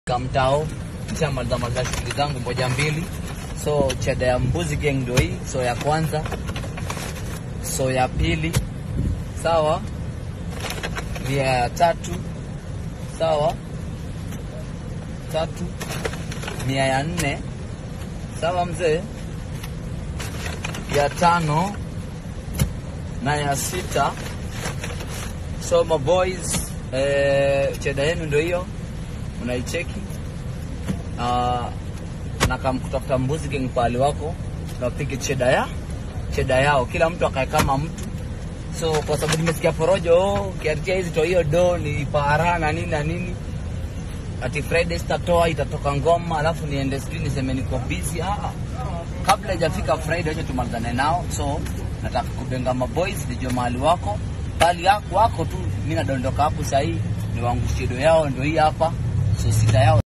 kamtao nishamaliza maliza shughuli zangu moja mbili so cheda ya mbuzi gang ndo hii so ya kwanza so ya pili sawa via ya tatu sawa tatu mia ya nne sawa mzee ya tano na ya sita so my boys eh, cheda yenu ndo hiyo unaicheki uh, na kama kutafuta mbuzi gang pahali wako napige cheda ya cheda yao kila mtu akae kama mtu so kwa sababu nimesikia porojo oh, ukiatia hizi to hiyo do ni para na nini na nini ati Friday sitatoa itatoka ngoma alafu niende sijui niseme niko busy ah kabla ijafika Friday acha tumalizane nao so nataka kubenga maboys nijue mahali wako bali yako wako tu mimi nadondoka hapo sahii ni wangu studio yao ndio hii hapa so sita yao